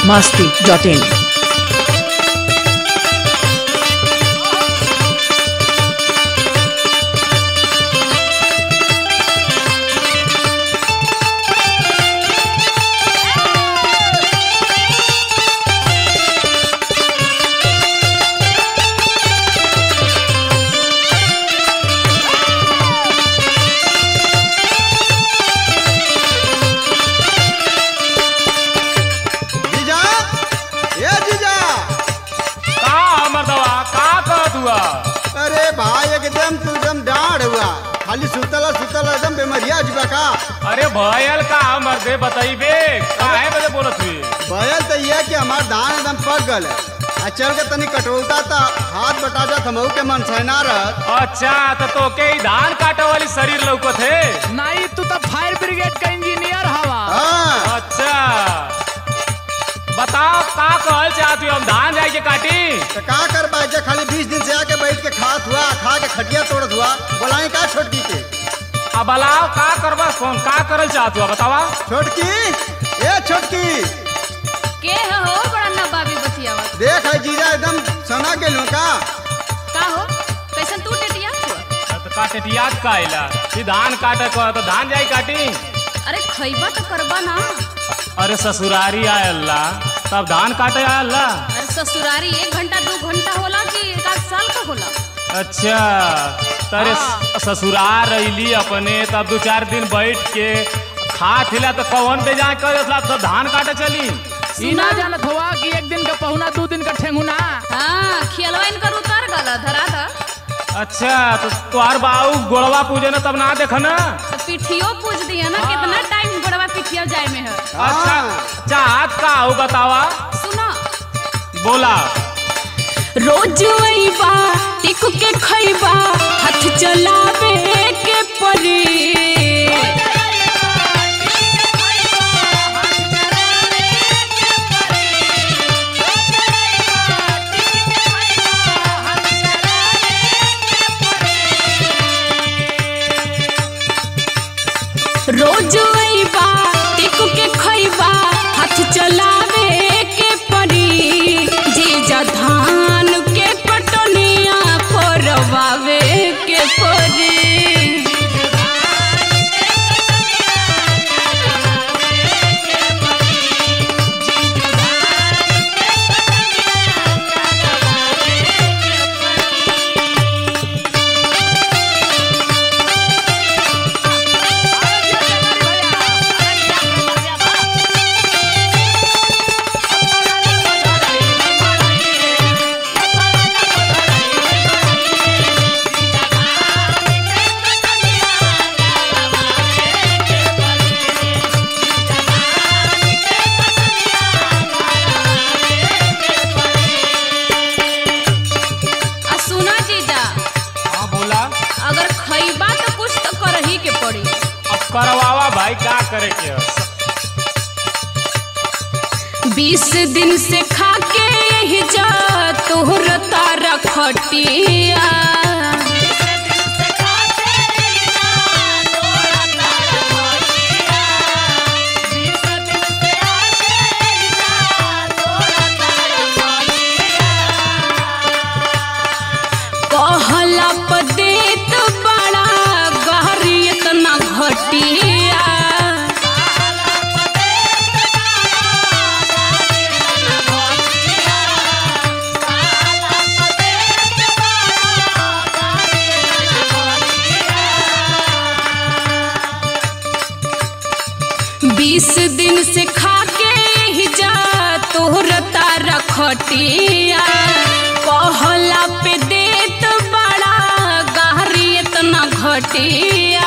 masti.in. जीजा ए जीजा का हमर दवा का कहत हुआ अरे भाई एकदम तू एकदम डाढ़ हुआ खाली सुतला सुतला एकदम बेमरिया जुबा का अरे भयल का हमर दे बताइबे काहे बजे बोलत हुई भयल तो ये कि हमार धान एकदम पक गल है आ चल के तनी कटोलता था हाथ बटा जा थमऊ के मन सहना रहत अच्छा तो तोके ई धान काटे वाली शरीर लौकत है नहीं तू तो फायर ब्रिगेड का इंजीनियर हवा हाँ अच्छा बताओ का कहल चाहत हो हम धान जाए के काटी तो का कर पाए जे खाली बीस दिन से आके बैठ के खात हुआ खा के खटिया तोड़त हुआ बोलाई का छोटकी के अब बलाओ का करबा सोन का करल चाहत हुआ बतावा छोटकी ए छोटकी के ह हो बड़ा नबाबी बतियावा देख है जीजा एकदम सना के लो का का हो कैसन तू टेटिया हुआ तो काटे याद का आइला ई धान काटे को तो धान जाई काटी अरे खैबा तो करबा ना अरे ससुरारी आए अल्लाह तब धान काटे आए अल्लाह अरे ससुरारी एक घंटा दो घंटा होला कि एक आध साल का होला अच्छा तारे हाँ। ससुराल रैली अपने तब दो चार दिन बैठ के खा थिला तो कौन पे जाए कर तो धान काटे चली ई ना जानत हुआ कि एक दिन का पहुना दो दिन का ठेंगुना हाँ खियलवा इनकर उतर गल धरा था अच्छा तो तुहार बाऊ गोड़वा पूजे न तब ना देख न तो पिठियो पूछ दिया ना कितना टाइम बड़वा पिठिया जाए में है अच्छा चाहत का हो बतावा सुनो बोला रोज अइबा टिक के खइबा हाथ चलावे के परी रोज अइबा टिक के खइबा हाथ चलावे के परी जीजा धान के कटनिया करवावे के परी आ सुना जीजा हाँ बोला अगर खइबा तो कुछ तो करही के पड़ी अब करवावा भाई का करे के ह? बीस दिन से खा के यही जा तोहर तारा खटिया कहला पदेत बड़ा गहरी इतना घटिया बीस दिन से खा के ही जा तोहर तारा खटिया कहला पे देत बड़ा गहरी इतना घटिया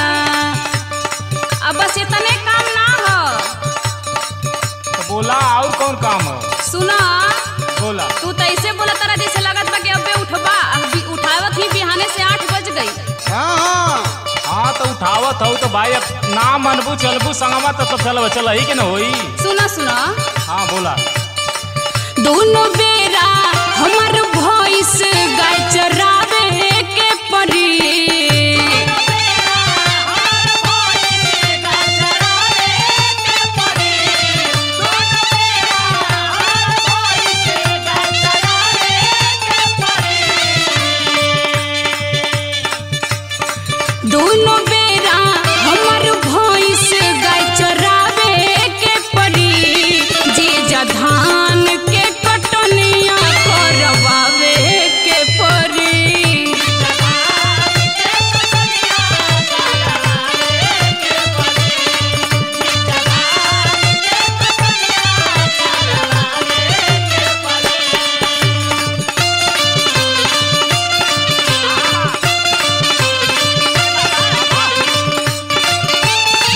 अब बस इतने काम ना हो तो बोला और कौन काम हो सुना बोला तू तो ऐसे बोला तारा जैसे लगत बा कि अबे उठबा अभी उठावत ही बिहाने से आठ बज गई हाँ हाँ हाँ तो उठावत हो तो भाई अब ना मनबू चलबू संगवा तो तब चल चल ही कि न होई सुना सुना हाँ बोला दोनों बेरा हमर भॉइस गाय चरावे के परी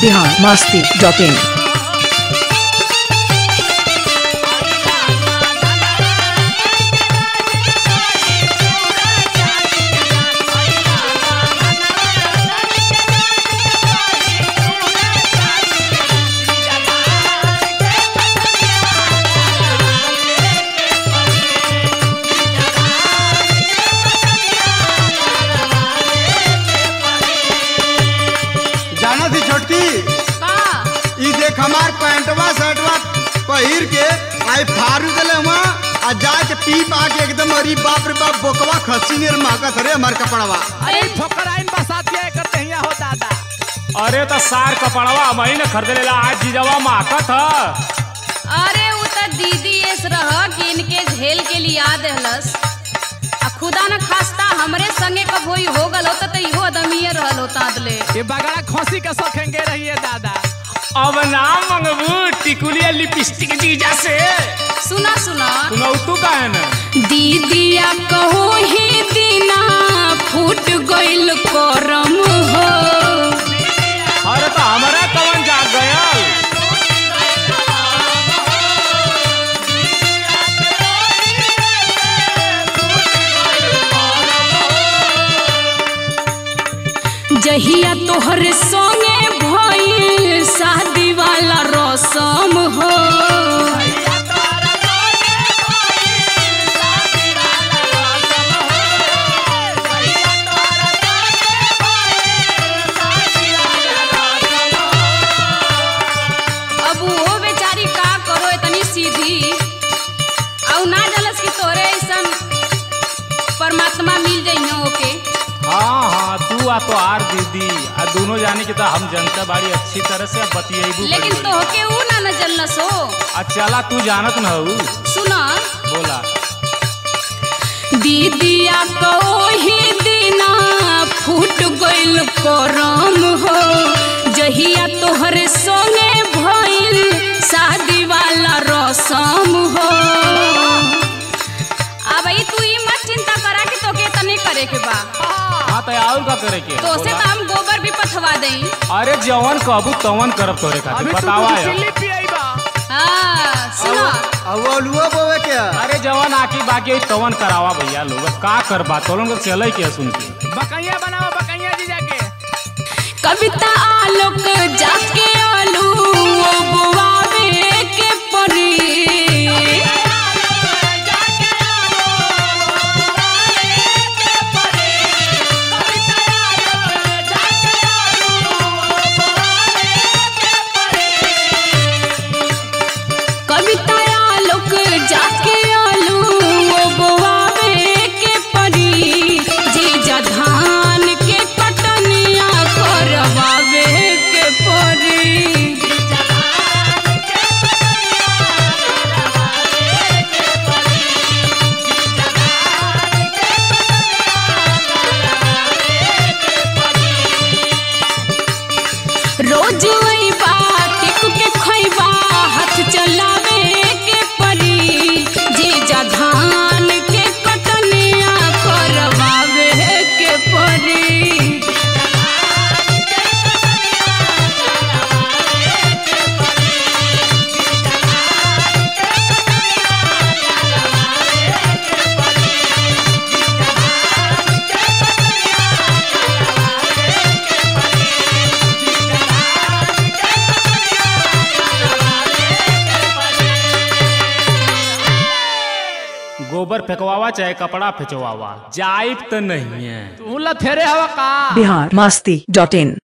बिहार मस्ती डॉट इन जाना थी छोटकी का ई देख हमार पैंटवा शर्टवा पहिर के आई फारू देले हुआ आ जाके पी पा के एकदम अरे बाप रे बाप बोकवा खसी नियर महकत रे हमार कपड़वा अरे ठोकर आइन बसातिया करते हिया हो दादा अरे तो सार कपड़वा मही ने खरीद लेला आज जीजवा माकत ह अरे उ त दीदी एस रह कि इनके झेल के लिया देहलस आ खुदा न खास्ता हमरे संगे कब होई हो गल होता त इहो अदमिये रहल होता अदले ये बगड़ा खोसी के सखेंगे रहिए दादा अब ना मंगबू टिकुलिया लिपस्टिक जीजा से सुना सुना सुनौ तू काहे न दीदिया कहो ही दीना फूट गइल करम हो अरे तो हमारा कवन जाग गयल जहिया तोहर संगे भइल शादी वाला रसम हो अब वो बेचारी का करो इतनी सीधी और ना जलस कि तोरे ऐसन परमात्मा मिल जइहो ओके हाँ हाँ तू आ तो आर दीदी आ दोनों जाने की तो हम जनता बाड़ी अच्छी तरह से बतियेबू लेकिन तोहके ऊ ना न जलस हो आ चला तू जानत न हऊ सुना बोला दीदिया को ही दिना फूट गइल करम हो जहिया तोहर संगे भइल शादी वाला रसम हो अब ई तू ई मत चिंता करा कि तोके तने करे के बा हाँ तो और का करे के तो से बोला। तो हम गोबर भी पथवा देई अरे जवन कहबू तवन करब तोरे खातिर अभी तू बतावा दूध यार चिल्ली पियबा हाँ सुनो अब वो अलुआ बोवे के अरे जवन आकी बाकी होई तवन करावा भैया लोग अब का करबा तो लोग चले के सुन के बकैया बनाओ बकैया जी जाके कविता आलोक जाके आलू वो बुआवे के परी कविता आलोक जाके आलू वो बुआवे के परी जीजा धान के कटनिया करवावे के परी रोज अइबा टिक के खइबा हाथ चलावे के परी जीजा धान के कटनिया करवावे के परी गोबर फेंकवावा चाहे कपड़ा फेंचवावा जाइब तो नहीं है तू लथेरे हवा का बिहार मस्ती डॉट इन